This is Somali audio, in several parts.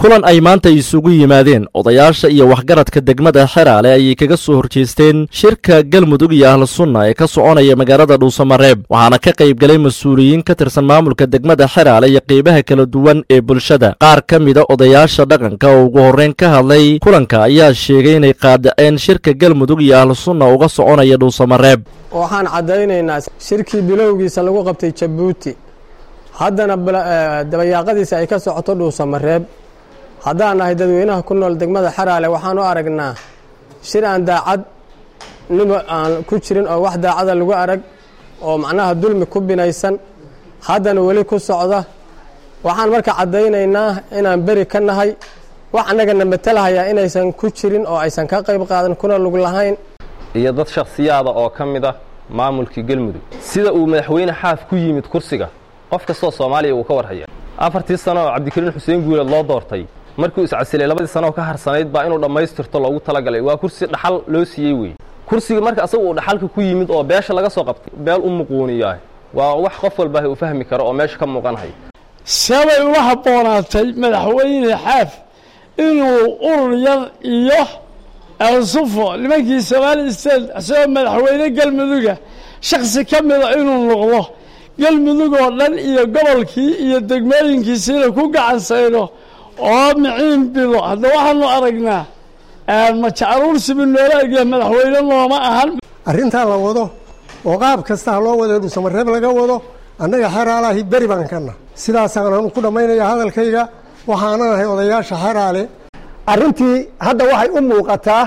kulan ay maanta isugu yimaadeen odayaasha iyo waxgaradka degmada xeraale ayay kaga soo horjeesteen shirka galmudug iyo ahlu sunna ee ka soconaya magaalada dhuusamareeb waxaana ka qayb galay mas-uuliyiin ka tirsan maamulka degmada xeraale iyo qeybaha kala duwan ee bulshada qaar ka mida odayaasha dhaqanka oo ugu horreyn ka hadlay kulanka ayaa sheegay inay qaadaceen shirka galmudug iyo ahlu sunna uga soconaya dhuusamareeb waxaan caddaynaynaa shirkii bilowgiisa lagu qabtay jabuuti haddana dabayaaqadiisa ay ka socoto dhuusamareeb haddaan nahay dadweynaha ku nool degmada xaraale waxaan u aragnaa shir aan daacad nimo aan ku jirin oo wax daacada lagu arag oo macnaha dulmi ku binaysan haddana weli ku socda waxaan marka caddaynaynaa inaan beri ka nahay wax annagana matalahayaa inaysan ku jirin oo aysan ka qayb qaadan kuna lug lahayn iyo dad shakhsiyaada oo ka mid ah maamulkii galmudug sida uu madaxweyne xaaf ku yimid kursiga qof kastoo soomaaliya uu ka warhaya afartii sano oo cabdikariin xuseen guuleed loo doortay markuu iscasilay labadii sano oo ka harsanayd baa inuu dhammaystirto loogu talagalay waa kursi dhaxal loo siiyey wey kursiga marka asaga uu dhaxalka ku yimid oo beesha laga soo qabtay beel u muquuniyaah waa wax qof walbaahi uu fahmi karo oo meesha ka muuqanhay sabay ula habboonaatay madaxweyne xaaf inuu urur yar iyo elsufo nimankii somaali state isagoo madaxweyne galmuduga shaksi ka mida inuu noqdo galmudug oo dhan iyo gobolkii iyo degmooyinkiisiina ku gacan sayno oo miciin bido hadda waxaanu aragnaa majacaruursibu noola egya madaxweyne nooma ahan arrintaa la wado oo qaab kasta ha loo wado dhuusamareeb laga wado annaga xeraalahi beri baan kana sidaasaan ku dhammaynaya hadalkayga waxaanan ahay odayaasha xeraale arrintii hadda waxay u muuqataa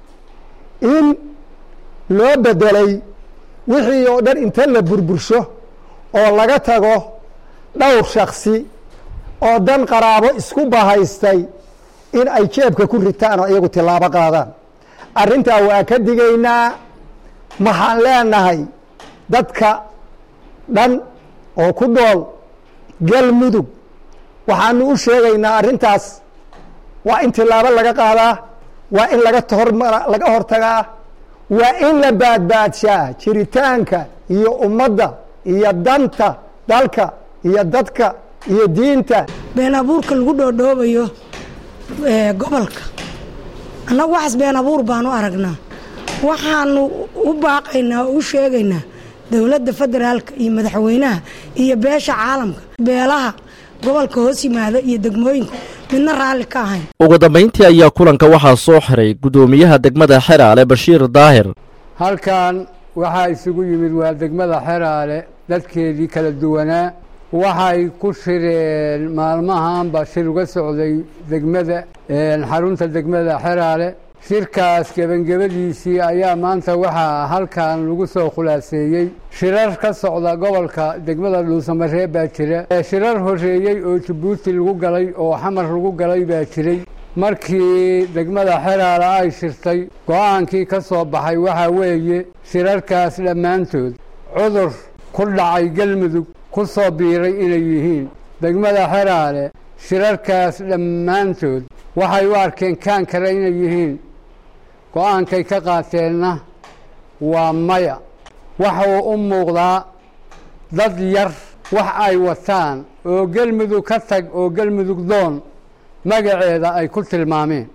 in loo bedelay wixii oo dhan inta la burbursho oo laga tago dhowr shaksi oo dan qaraabo isku bahaystay in ay jeebka ku ritaan oo iyagu tilaabo qaadaan arrintaa waa ka digaynaa maxaan leenahay dadka dhan oo ku nool galmudug waxaanu u sheegaynaa arrintaas waa in tilaabo laga qaadaa waa in laga hormara laga hortagaa waa in la baadbaadshaa jiritaanka iyo ummadda iyo danta dalka iyo dadka iyo diinta been abuurka lagu dhoodhoobayo gobolka annagu waxaas been abuur baanu aragnaa waxaanu u baaqaynaa oo u sheegaynaa dowladda federaalka iyo madaxweynaha iyo beesha caalamka beelaha gobolka hoos yimaada iyo degmooyinka midna raalli ka ahayn ugu dambayntii ayaa kulanka waxaa soo xiray guddoomiyaha degmada xeraale bashiir daahir halkan waxaa isugu yimid waa degmada xeraale dadkeedii kala duwanaa waxay ku shireen maalmahanba shir uga socday degmada xarunta degmada xeraale shirkaas gebangabadiisii ayaa maanta waxaa halkan lagu soo khulaaseeyey shirar ka socda gobolka degmada dhuusamareeb baa jira shirar horeeyey oo jabuuti lagu galay oo xamar lagu galay baa jiray markii degmada xeraale ay shirtay go-aankii ka soo baxay waxaa weeye shirarkaas dhammaantood cudur ku dhacay galmudug ku soo biiray inay yihiin degmada xeraale shirarkaas dhammaantood waxay u arkeen kaan kale inay yihiin go-aankay ka qaateenna waa maya waxuu u muuqdaa dad yar wax ay wataan oo gelmudug ka tag oo gelmudug doon magaceeda ay ku tilmaameen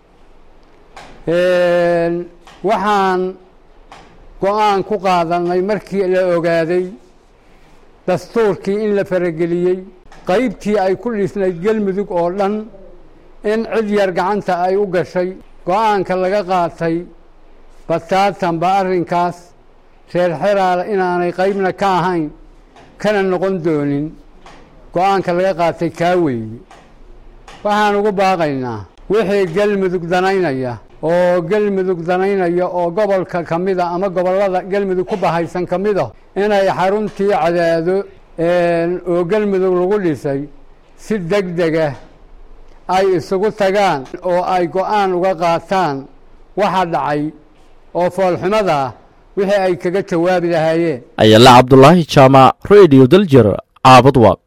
waxaan go-aan ku qaadannay markii la ogaaday dastuurkii in la farageliyey qaybtii ay ku dhisnayd gelmudug oo dhan in cid yar gacanta ay u gashay go-aanka laga qaatay bataatanba arrinkaas reer xeraale inaanay qaybna ka ahayn kana noqon doonin go-aanka laga qaatay kaa weeye waxaan ugu baaqaynaa wixii gelmudug danaynaya oo gelmudug danaynaya oo gobolka ka mida ama gobollada gelmudug ku bahaysan ka mida inay xaruntii cadaado oo gelmudug lagu dhisay si deg dega ay isugu tagaan oo ay go-aan uga qaataan waxa dhacay oo foolxumada ah wixii ay kaga jawaabi lahaayeen ayala cabdulaahi jaamac radio daljir caabad waaq